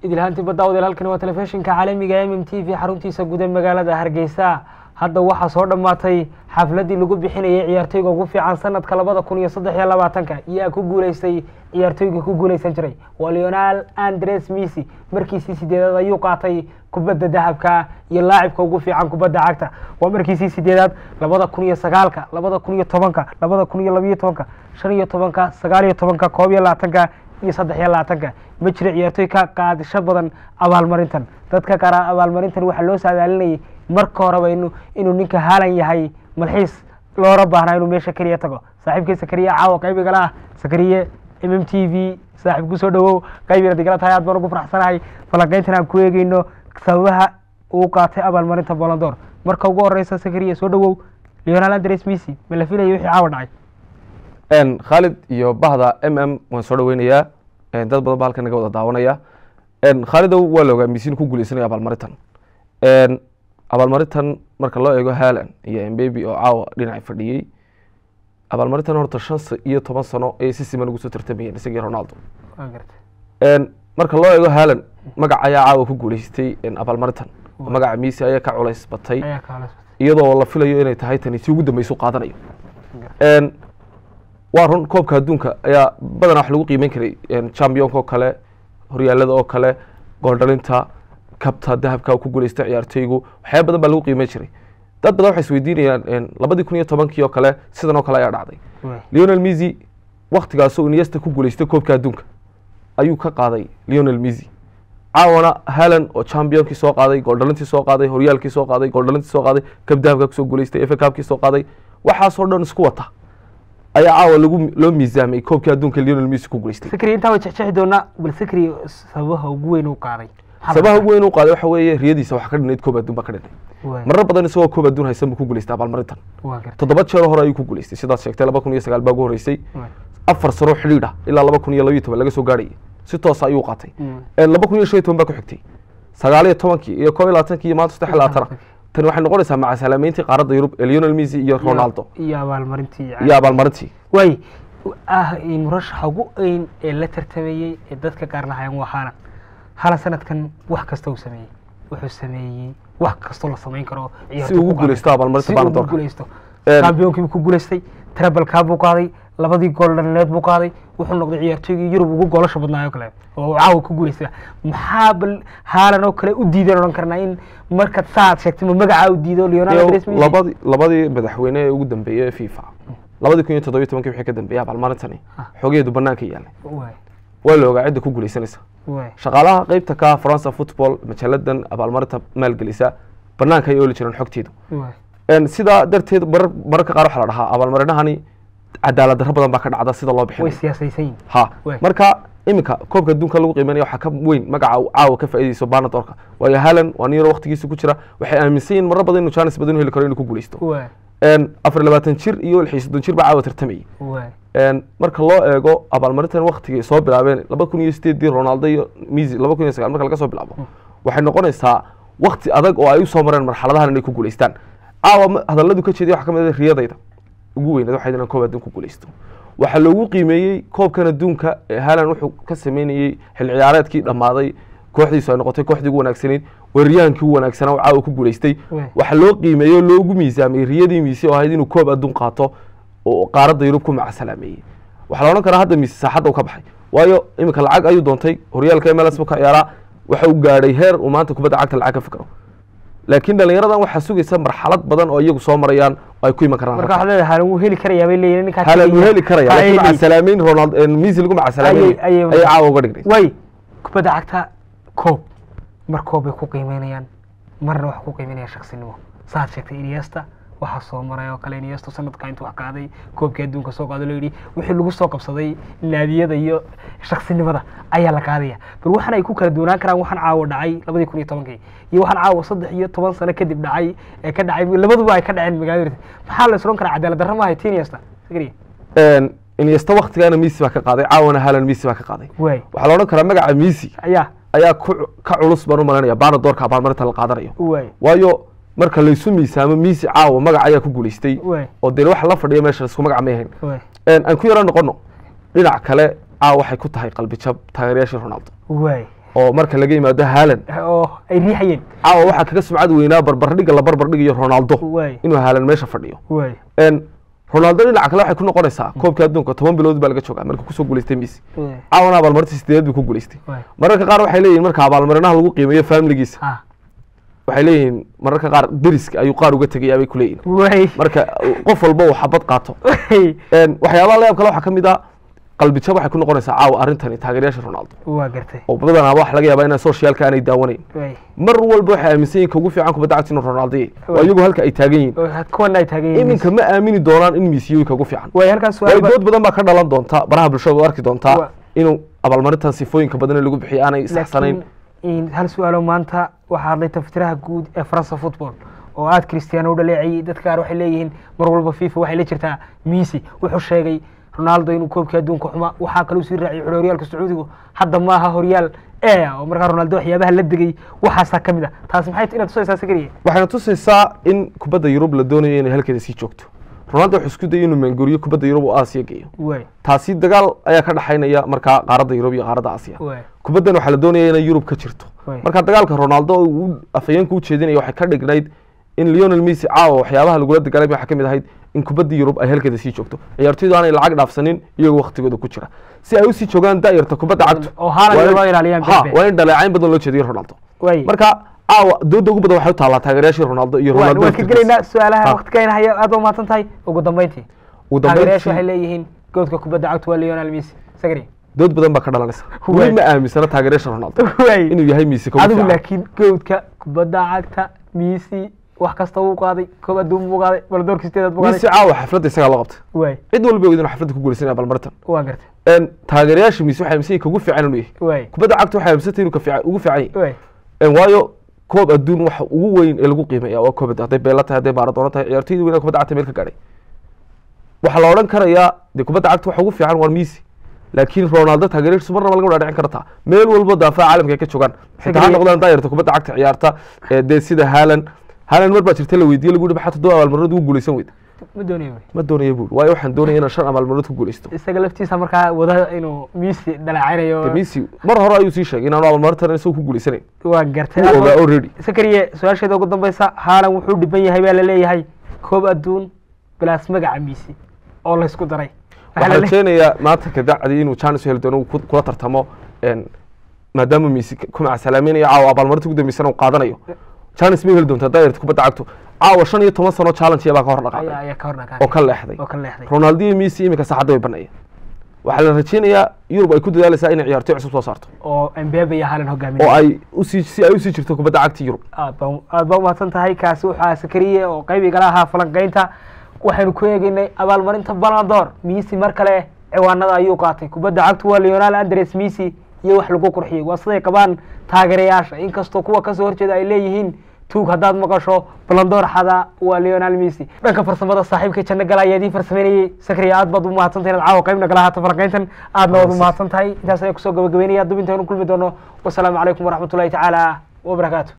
idilhaanti badda wadeel halkani waa telefishinka caalamiga m m t v xaruntiisa guda magaalada hargeysa hadda waxaa soo dhammaatay xafladdii lagu bixinayay ciyaartoyga ugu fiican sanadka labada kun iyo saddex iyo labaatanka iyaa ku guuleystay ciyaartoyga ku guuleysan jiray waa leonal andres missy markiisii sideedaad ayuu qaatay kubadda dahabka iyo laacibka ugu fiican kubadda cagta waa markiisii sideedaad labada kun iyo sagaalka labada kun iyo tobanka labada kun iyo labiyo tobanka shan iyo tobanka sagaal iyo tobanka koob iyo labaatanka iyo saddex iyo labaatanka ma jiro ciyaartoy ka qaadisho badan abaalmarintan dadka qaara abaalmarintan waxaa loo saadaalinayay marka horeba inu inuu ninka haalan yahay malxiis loola baahnaa inuu meesha keliya tago saaxiibkii sakariye caawa qaybigala ah sakariye m m t v saaxiib kusoo dhawow qaybina digala tahay aad baan ugu faraxsanahay falanqeyntan aan ku eegeyno sababaha uu qaatay abaalmarinta bolondor marka ugu horeysa sakariye soo dhawow leonal andres missy ma la filayay wixii caawa dhacay khaalid iyo bahda m m waan soo dhaweynayaa dad badan ba halkan naga wada daawanaya khaalidow waa la ogaa misin ku guuleysanaya abaalmarintan abaalmarintan marka loo eego haalan iyo mbaby oo caawa dhinaca fadhiyey abaalmarintan horta shan iyo toban sano ayay si siman ugu soo tartamayeen isagii ronaldo marka loo eego haalan magac ayaa caawa ku guuleystay abaalmarintan magaca misi ayaa ka culays batay iyadoo la filayo inay tahay tani si ugu dambeysu qaadanayo waa run koobka adduunka ayaa badanaa wax lagu qiimeyn karay championka oo kale horyaalada oo kale gooldhalinta kabta dahabka ku guuleysta ciyaartoygu waxyaaba badan baa lagu qiimeyn jiray dad badan waxay isweydiinayaan labadii kun iyo tobankii oo kale sidan oo kale ayaa dhacday leonel missy waktigaasoo iniesta ku guuleystay koobka adduunka ayuu ka qaaday leonel missy caawana halan oo championkii soo qaaday gooldhalintii soo qaaday horyaalkii soo qaaday gooldhalintii soo qaaday kab dahabka kusoo guuleystay efa kabkii soo qaaday waxaasoo dhan isku wata ayaa caawa lagu loo miisaamay koobkii adduunka leonel missy ku guuleystay sakri intaa way jexjexi doonaa bal sakri sababaha ugu weyn uu qaaday sabaha ugu weyn u qaaday waxa weeye riyadiisa waxa ka dhinayd koob adduun baa ka dhinay marar badan isagoo koob adduun haysan buu ku guuleystay abaalmarintan toddoba jeer hore ayuu ku guuleystay sidaad sheegtay laba kun iyo sagaal baa ugu horreysay afar sano xidhiidh ah ilaa laba kun iyo labiyo toban laga soo gaarhayay si toosa ayuu qaatay laba kun iyo shan iyo toban baa ku xigtay sagaal iyo tobankii iyo koob iyo labaatankii iyo maanta saddex iyo labaatana tani waxay noqonaysaa maca salaameyntii qaaradda yurub ee leonel missy iyo ronaldo iyo abaalmarintii iyo abaalmarintii waay ah murashaxa ugu weyn ee la tartamayey ee dadka qaar lahayan waa haalan haalan sanadkan wax kasta uu sameeyey wuxuu sameeyey wax kastoo la samayn karo si ugu guuleysto abaalmarinta baanadorka guuleysto championkiibu ku guuleystay trebalkaa buu qaaday labadii gool dhalineed buu qaaday wuxuu noqday ciyaartoygii yurub ugu goolasha badnaayo kale oo caawa ku guuleystay maxaa bal haalan oo kale u diideen odhan karnaa in markaad saaad sheegtay ma magacaa u diido leonal andres missy labadii labadii madaxweyne ee ugu dambeeyey ee fifa labadii kun iyo toddobiyo tobankii wixii ka dambeeyay abaalmarintani xogeedu banaanka yaalay waa la ogaa cidda ku guuleysanaysa shaqaalaha qeybta ka faransa football majaaladan abaalmarinta maalgelisa banaanka ay ooli jireen xogteedu sidaa darteed marar mararka qaar waxaa la dhahaa abaalmarinahani cadaalad darro badan baa ka dhacda sida loo bixinayo way siyaasaysan yihin ha marka iminka koobka adduunka lagu qiimeynaya waxaa ka weyn magaca caawa ka faa'iidayso baanadorka waayo halan waa nin yaro waqtigiisa ku jira waxay aaminsan yihin marar badan inuu jaanis badan u heli karo inuu ku guuleysto afar labaatan jir iyo lix iyo soddon jir baa caawa tartamayay marka loo eego abaalmarintan waktigay soo bilaabeen laba kun iyo sideedii ronaldo iyo missy laba kun iyo sagaal marka laga soo bilaabo waxay noqonaysaa wakti adag oo ay usoo mareen marxaladahan inay ku guuleystaan caawa hadalladu ka jeeday waxa ka mid ah riyadayda ugu weynaad waxayd inaan koob adduun ku guuleysto waxaa loogu qiimeeyey koobkan adduunka ee halan wuxuu ka sameynayey xil ciyaareedkii dhammaaday kooxdiisu ay noqotay kooxdii ugu wanaagsanayd weeraryahankii ugu wanaagsanaa oo caawa ku guuleystay waxaa loo qiimeeyey oo loogu miisaamay riyadii miisi oo ahayd inuu koob adduun qaato oo qaaradda yurub ku macasalaameeyey waxaa la odhan karaa hadda miisi saaxadda u ka baxay waayo iminka lacag ayuu doontay horyaalka mls buu ka ciyaaraa waxa uu gaadhay heer uu maanta kubadda cagta lacag ka fikro laakiin dhalinyaradan waxaa sugaysa marxalad badan oo iyagu soo marayaan oo ay ku iman karaan marka waxaad leedahay haalan wuu heli karayaa bay leeyihin ninkaa halan wuu heli karaya laakiin macasalaameyn ronald misi lagu macasalaameyn ayay caawa uga dhignay way kubadda cagta koob mar koob bay ku qiimeynayaan marna waxa ku qiimeynayaan shaksinimo saad sheegtay iniesta waxaa soo maray oo kale iniesta sanadka intuu wax qaaday koobkii adduunka soo qaado loo yidhi wixii lagu soo qabsaday naadiyada iyo shaksinimada ayaa la qaadaya bal waxaan ay ku kala duwanaan karaan waxaan caawa dhacay labadii kun iyo tobankii iyo waxaan caawa saddex iyo toban sano kadib dhacay ee ka dhacay labaduba ay ka dhaceen magaalada maxaa la isron karaa cadaalad darro maahay ti iniesta sakriya iniesta waktigaana misi baa ka qaaday caawana halan misi baa ka qaaday waay waxaa la odhan karaa magaca misi ayaa ayaa ku ka culus baan u malanaya baana doorka abaalmarinta la qaadanayo waay waayo marka laysu miisaamo misi caawa magac ayaa ku guuleystay waay oo dee waxa la fadhiya meesha isku magac may ahayn waay aan ku yaro noqono dhinac kale caawa waxay ku tahay qalbi jab taageerayaashii ronaldo waay oo marka laga yimaado haalan oo ay riixayeen caawa waxaa kaga sumcad weynaa barbardhiga la barbardhigayo ronaldo waay inuu haalan meesha fadhiyo waay En, ronaldo dhinaca kale waxay ku noqonaysaa koobkii adduunka toban bilood baa laga joogaa markuu kusoo guuleystay messi waay caawana abaalmarinta sideed buu ku guuleystay waay mararka qaar waxay leeyihin marka abaalmarinaha lagu qiimeeyo familigiisa ha waxay leeyihiin mararka qaar deriska ayuu qaar uga tegayaa bay ku leeyihin waay marka qof walba uu xabad qaato waay En, waxyaabaha la yaab kale waxaa ka mid ah qalbi jab waxay ku noqonaysaa caawa arrintani taageerayaasha ronaldo waa gartay oo badanaa waxa laga yaabaa inaan socialka aanay daawanayn waay mar walba waxay aaminsan yihin ka ugu fiican kubadda cagta inuu ronaldo yahay waa iyagu halka ay taagan yihiin oo kuwana ay taagan yihiin iminka ma aamini doonaan in misiyowi kagu fiican waay halkaas waayo su'aal dood badan baa ka dhalan doonta baraha bulshada u arki doontaa Wa- inuu abaalmarintan sifooyinka badan ee lagu bixiyo aanay saxsanayn laakiin hal su-aalo maanta waxaa hadlay taftiraha guud ee faransa football oo aad cristiano u dhaleecayey dadka qaar waxay leeyihiin mar walba fifa waxay la jirtaa messi wuxuu sheegay ronaldo inuu koobkii adduunka xuma waxaa kaluu sii raaciyay xul horyaalka sacuudigu hadda maaha horyaal e oo markaa ronaldo waxyaabaha la degay waxaasaa ka mid ah taasi maxay t- inaad tusaysaa sakariye waxayna tusaysaa in kubadda yurub la doonayo inay halkeeda sii joogto ronaldo wuxuu isku dayay inuu maanguriyo kubadda yurub oo aasiya geeyo waay taasi dagaal ayaa ka dhaxaynaya markaa qaaradda yurub iyo qaaradda aasiya waay kubaddan waxaa la doonaya inay yurub ka jirto Waay. marka dagaalka ronaldo oo uu afhayeenka u jeedinaya waxay ka dhignayd in leonel messi caawa waxyaabaha lagula dagaalamay waxaa ka mid ahayd in kubadda yurub ay halkeeda sii joogto ciyaartoydu aanay lacag dhaafsanin iyagoo waktigooda ku jira si ay usii joogaan daayarta kubadda cagta oo Haaland waa in- loo ilaaliyaan ha Pepe. waa in dhaleecayn badan loo jeediyo ronaldo waay marka caawa dooda ugu badan waxay u taallaa taageerayaashii ronaldo iyo waan ronaldo waan ka laftirkiisa. gelaynaa su-aalaha Ha. waqtigayna haya aad waa mahadsan tahay ugu dambeyntii ugu taageerayaashu waxay dambeyntii leeyihiin goodka kubadda cagta waa leonel messi sakariye dood badan baa ka dhalanaysa Waay. weli ma aaminsana taageerayaasha ronaldo waay inuu yahay messi ka ugu adigu fiican. laakiin goodka kubadda cagta messi wax kasta wuu qaaday koob adduun buu qaaday baldoorka sideedaad buu messi qaaday caawa xafladda isagaa loo qabtay waay cid walba og inuu xafladda ku guulaysanaya balmarintan waa gartay En, taageerayaasha messi waxay aaminsan yihiin ka ugu fiican inuu yahay waay kubadda cagta waxay aaminsantay inuu ka fiican ugu fiican yahay waay En, waayo koob adduun waxa ugu weyn ee lagu qiimeeya waa koob adduun hadday beela tahay hadday maaradoona tahay ciyaartoydii weynaa kubadda cagta meel ka gaadhay waxaa la odhan karayaa dee kubadda cagta waxa ugu fiican waa messi laakiin ronaldo taageerayaashiisu marnaba laga wadhaadhicin kartaa meel walba daafaca caalamka ay ka joogaan xitaa ha Agree. noqdaan daayarta kubadda cagta ciyaarta ee dee sida haalan haalan mar baa jirta la weydiiyey lagu yihi maxaa toddoba abaalmarinood ugu guulaysan weyda ma doonayo waay. ma doonaya buuri waayo waxaan doonaya inaan shan abaalmarinood ku guulaysto isaga laftiisa markaa wada inuu messi dhaleecaynayo De messi mar hore ayuu sii sheegay inaanu abaalmarintan isagoo ku guulaysanayn waa gartay wuu ogaa already sakariye su-aasheeda ugu dambeysa haalan wuxuu dhiban yahay baa laleeyahay koob adduun bilaas magaca messi oo laysku daray Waxaa waxaan lale- rajeynayaa maanta kadacdi inuu chance u heli doono uu ku- kula tartamo en, maadaama messi ku macasalaameynaya caawa abaalmarinta ugu dambeysana uu qaadanayo chance ma heli doontaa daayarta kubadda cagtu caawa shan iyo toban sano challenge baa ka hor ayaa dhaqaaqay ayaa ka hor dhaqaaqay. oo ka leexday oo ka leexday ronaldo iyo messi iminka saxadda way banaya waxaa la rajeynayaa yurub ay ku dadaalaysaa inay ciyaartoy cusub soo saarto oo Mbappe iyo Haaland oo hogaaminaya ay usii si ay usii jirto kubadda cagta yurub aad baa aad baa umahadsan tahay kaasi waxaa sakariye oo qayb igala ahaa falanqaynta waxaynu ku eegaynay abaalmarinta Ballon d'Or Messi mar kale ciwaanada ayuu qaatay kubadda cagtu waa Lionel Andres Messi iyo wax lagu qurxiyey waa siday qabaan taageerayaasha inkastoo kuwa kasoo horjeeda ay leeyihiin tuug haddaad maqasho Ballon d'Or xada waa Lionel Messi dhanka farsamada saaxiibka janno gala ayaa idiin farsameynayay sakariye aad baad u mahadsan tahay inaad caawa qayb nagala ahaata falanqayntan aadna waad u mahadsan tahay intaas ayaa kusoo gabagabeynaya dubinta inu kulmi doono wasalaamu calaykum waraxmatullahi tacaala wabarakaatu